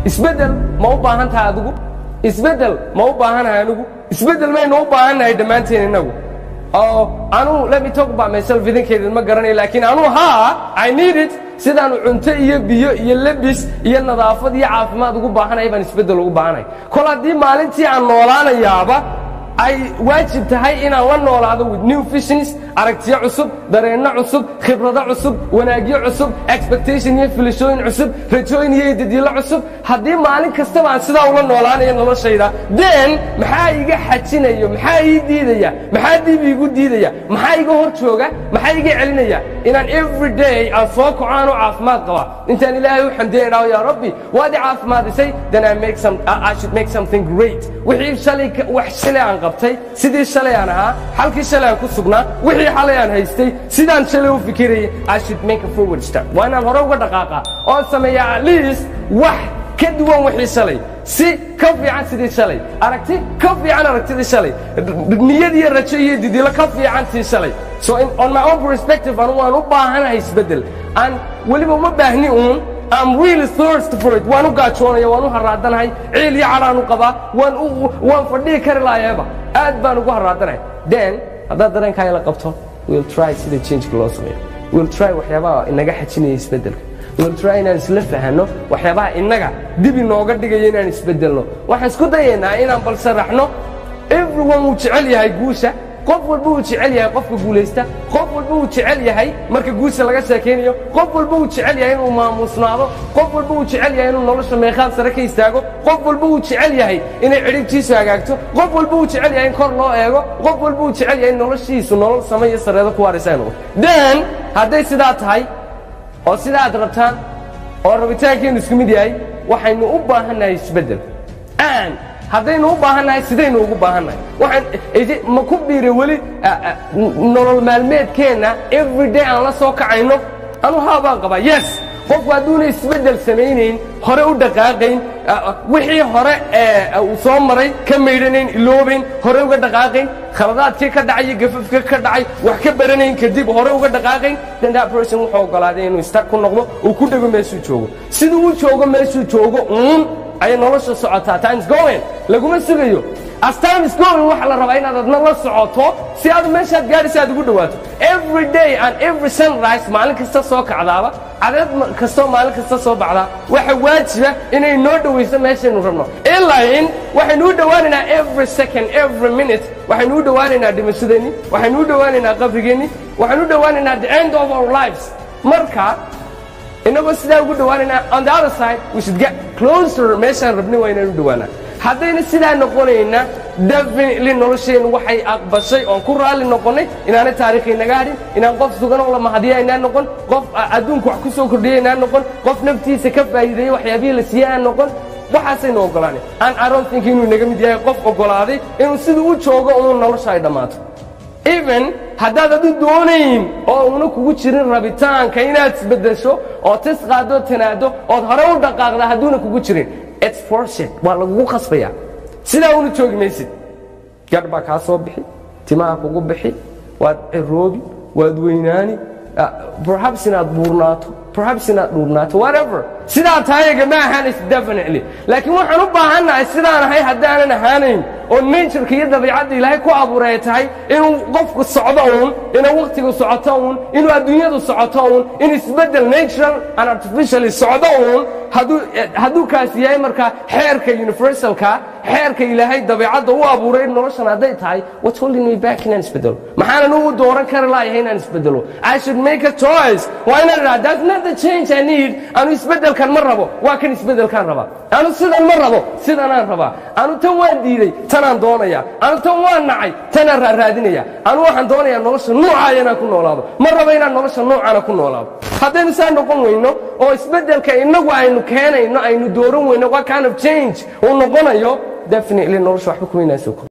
isbeddel ma u baahan tahay adigu isbeddel ma u baahanahay anigu isbeddel maynu u baahannahay dhammaanteen innagu oo anuu let me talk about myself idinkeedin ma garanayo laakiin anuu haa i need it sidaanu cunto iyo biyo iyo lebis iyo nadaafad iyo caafimaad ugu baahanaya baan isbeddel ugu baahanay kol haddii maalintii aan noolaanayaaba ay waajib tahay inaan la noolaado with new visions aragtiyo cusub dareenno cusub khibrado cusub wanaagyo cusub expectation iyo filashooyin cusub rajooyin iyo idadiilo cusub haddii maalin kastaba aan sidaa ula noolaanayo noloshayda then maxaa iga xajinayo maxaa ii diidaya maxaa dib iigu diidaya maxaa iga hor jooga maxaa iga celinaya inaan every day aan soo kaco aan u caafimaad qaba intaan ilaahay u xamdiya idhaho yaa rabbi waad i caafimaadisay then I, make some, I, I should make something great wixii shalay ka- wax shalay aan qabtay sidii shalay aan ahaa halkii shalay aan ku sugnaa wixii xalay aan haystay sidaan shalay u fikirayay I should make a forward step waa inaan hore uga dhaqaaqa oo sameeya at least wax ka duwan wixii shalay si ka fiican sidii shalay aragti ka fiican aragtidii shalay niyad iyo rajo iyo didilo ka fiican tii shalay so in, on my own perspective anu waan u baahanahay isbeddel aan weliba uma baahni uun I'm really thirsty for it waan u gaajoonaya waan u haraadanahay ciil iyo cadhaan u qabaa waan u waan fadhihi kari lahayeeba aad baan ugu haraadanahay then haddaad dareenkaa la qabto we'll try sida changeka loo sameeyo we'll try waxyaabaha inaga xajinaya isbeddelka we'll try inaan isla fahanno waxyaabaha innaga dib inooga dhigaya inaan isbeddelno waxaan isku dayaynaa inaan bal sharaxno everyone wuu jecel yahay guusha qof walba uu jecel yahay qofka guulaysta qof walba uu jecel yahay marka guusha laga sheekaynayo qof walba uu jecel yahay inuu maamuusnaado qof walba uu jecel yahay inuu nolosha meeqaan sare ka istaago qof walba uu jecel yahay inay cidhibtiisu hagaagto qof walba uu jecel yahay in kor loo eego qof walba uu jecel yahay in noloshiisu nolol sama iyo sareedo ku waaraysa inuu then hadday sidaa tahay oo sida aad rabtaan oo rabitaankeenu isku mid yahay waxaynu u baahannahay isbeddel and haddaynu u baahannahay sidaynu ugu baahannahay waxaan idi- ma ku biiray weli ah, ah, n- nolol maalmeedkeenna everyday aan la soo kacayno anu haa baan qabaa yes qofku hadduuna isbeddel samaynayn hore u dhaqaaqayn ah, ah, wixii hore ee uu soo maray ka maydhanayn iloobayn hore uga dhaqaaqayn khaladaadkii ka dhacay iyo gafafka ka dhacay wax ka baranayn kadib hore uga dhaqaaqayn then that person wuxuu ogolaaday inuu istar ku noqdo uu ku dhego meeshuu joogo siduu u joogo meeshuu joogo uun ayay nolosha socotaa times going laguma sugayo as time is going waxa la rabaa inaad adna la socoto si aad meeshaad gaadhaysa aad ugu dhawaato every day and every sunrise maalin kasta soo kacdaaba cadeed ma- kastoo maalin kasta soo baxdaa waxa waajiba inay noo dhawayso meeshaynu rabno ilaa in waxaynu u dhowaanaynaa every second every minute waxaynu u dhowaanaynaa dhimashadeenni waxaynu u dhowaanaynaa qabrigeenni waxaynu u dhowaanaynaa the end of our lives marka inagoo sidaa ugu dhowaanaynaa on the other side we should get closer meeshaan rabnay waa inaan u dhowaanaa haddayna sidaa noqonayna definitely nolosheennu waxay aqbashay oon ku raalli noqonnay inaanay taariikh inaga hadhin inaan qof sugan oo la mahadiya inaan noqon qof a- adduunka wax ku soo kordhiya inaan noqon qof naftiisa ka faa'iideeyey waxyaabihii la siiyey aan noqon waxaasaynu ogolaanay aan I don't think inuu inaga mid yahay qof ogolaaday inuu siduu u joogo uun nolosha ay dhammaato even haddaad adu doonayn oo una kugu jirin rabitaanka inaad isbeddesho oo tis qaado tanaado ood hore u dhaqaaqda hadduuna kugu jirin its forced waa lagugu khasbaya sidaa una joogi maysid gadh baa kaa soo bixi timaha kugu bixi waad ciroobi waad weynaani ah, perhaps inaad buurnaato perhaps inaad dhuubnaato whatever sidaa tahayaga ma ahaanaysa definitely laakiin waxaan u baahannahay sidaan ahay haddaanan ahaanayn oo natureka iyo dabiicadda ilaahay ku abuuray ay tahay inuu qofku socdo uun inuu wakhtigu socoto uun inuu adduunyadu socoto uun in isbeddel natural and artificially socdo uun hadduu hadduu kaas yahay markaa xeerka universalka xeerka ilaahay dabiicadda u abuuray noloshan hadday tahay what's holding me back inaan isbeddelo maxaanan ugu dooran kari laayahay inaan isbeddelo I should make a choice waa inaan idhaha that's not the change I need anu isbeddelkan ma rabo waa kan isbeddelkaan rabaa anu sidan ma rabo sidanaan rabaa anu tan waan diiday tanaan doonaya anu tan waan nacay tanaan raaraadinaya anu waxaan doonayaa nolosha nuucaaya inaan ku noolaado ma rabo inaan nolosha nuucana ku noolaado haddaynu saa noqon weyno oo isbeddelka innagu aynu keenayno aynu dooran weyno what kind of change uu noqonayo definitely nolosha waxba kuma inaan soo kordhin